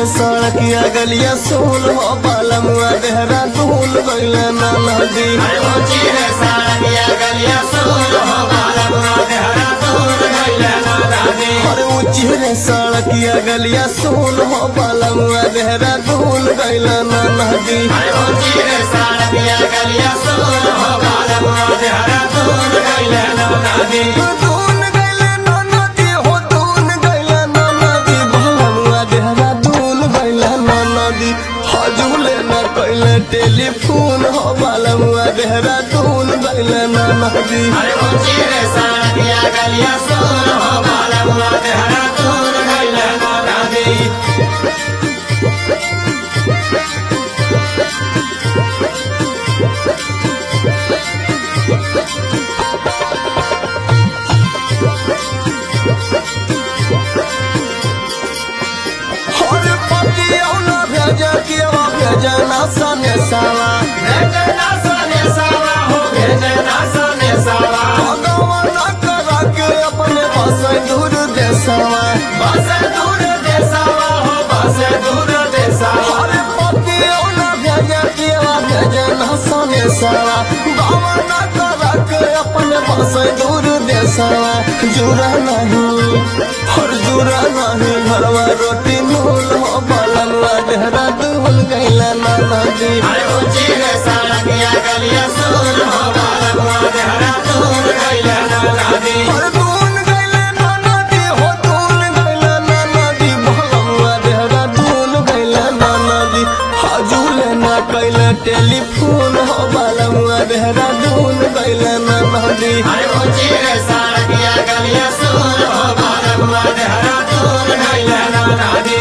सड़किया गलिया सोल हो बालमुआ देहरा दूल गइल ना नदी अरे ऊंची रे सड़किया गलिया सोल हो बालमुआ देहरा दूर गइले ना दादी अरे ऊंची रे सड़किया गलिया सोल हो बालमुआ देहरा दूल गइल ना नदी अरे ऊंची रे सड़किया गलिया सोल हो बालमुआ देहरा दूर गइले ना दादी दून गइल ना नदी हो दून गइल ना नदी बालमुआ देहरा दूल गइल ना नदी हजूले ना कइले टेलीफोन हो बालमुआ देहरा दूल गइल ना नदी अरे ऊंची रे सड़किया गलिया सोल हो बालमुआ देहरा दूर गइले ना दादी हर पतिया ना भेजा केवा भेजा ना सने साला भेजना सने सावा हो भेजना सने सावा भगवान करा के अपने बसे दूर देसवा बस दूर देसावा हो बस दूर देसावा हर पतिया ना भेजा केवा भेजा ना सने साला भगवान करा के अपने बसे दूर देसवा जुरा नहीं हर जुरा नहीं घरवा रोटी मूल हो बालनवा डेहरा दूल गैला ना नदी अरे ऊंची रे सड़किया गलिया सोल हो बालमुआ देहरा दूर गइले ना दादी हर दून गैला ना नदी हो दून गैला ना नदी भगवा देहरा दून गैला ना नदी हजूले ना कैला टेलीफोन हो बालमुआ देहरा दून गैला ना नदी अरे ऊंची रे सड़किया गलिया सोल हो बालमुआ देहरा दूर गइले ना दादी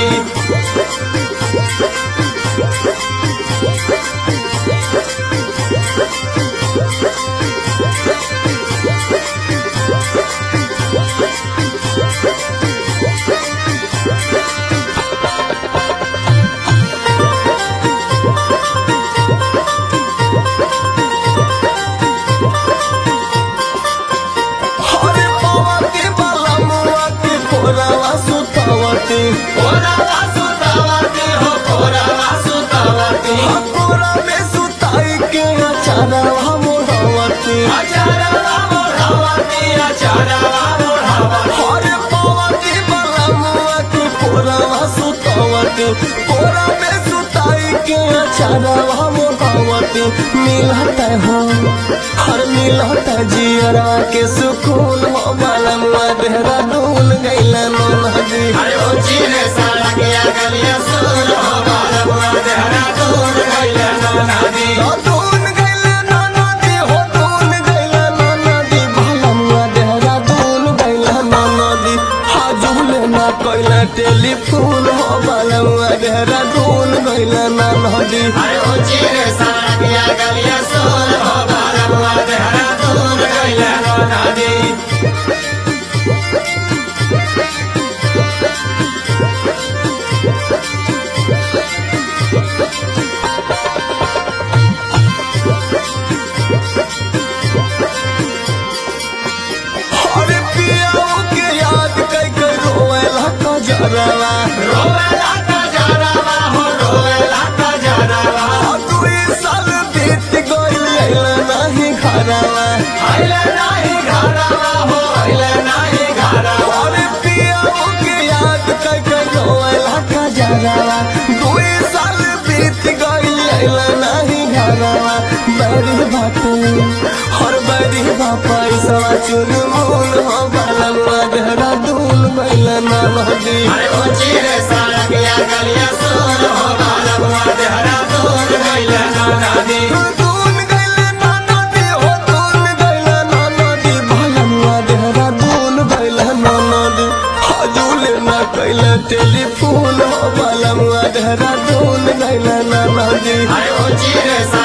हर पवती बालमुआ के कोरावा सुतावती कोरावा सुतावती हो कोरावा सुतावती कोरा में सुताई के अचारवा मोड़वती अचारवा मोढ़ावती अचारवा मोढ़ावती हर पवती बालमुआ के कोरावा सुतावती कोरा में सुताई के अचारवा मोड़वती मिलता हो हर मिलता जियरा के सुकून हो बालमुआ देहरा दूल गैला नो नदी अरे ऊंची रे सड़किया गलिया सोल हो बालमुआ देहरा दूर गइले ना दादी दून गैला नो नदी हो दून गैला नो नदी बालमुआ देहरा दूल गैला नो नदी हाजुले ना कोइला टेलीफोन हो बालमुआ देहरा दूल गैला ना नदी अरे ऊंची रे सड़किया गलिया सोल हो बालमुआ देहरा दूर गइले ना दादी अरे पियाओ के याद कई कई रोवेला कजरवा रोवेला का जरावा हो रोवेला का जरावा दुई साल बीत गइल अइला नाही घरवा आइले नाही घरावा हो आइले नाही घरावा अरे पियाओ के याद कई कई रोवेला कजरवा दुई साल बीत गइल अइला नाही घरवा बड़ी बाटे हर बड़ी बापा सवा चुन मूल हो बालवा देहरा दूल गइला ना नदी अरे ऊंची रे सड़किया गलिया सोल हो बालमुआ देहरा दूर गइले ना दादी दून गइला ना नदी हो दून गइला ना नदी बालवा देहरा दूल गइला ना नदी हजूले ना कैला टेलीफोन हो बालवा देहरा दूल गइला ना नदी अरे ऊंची रे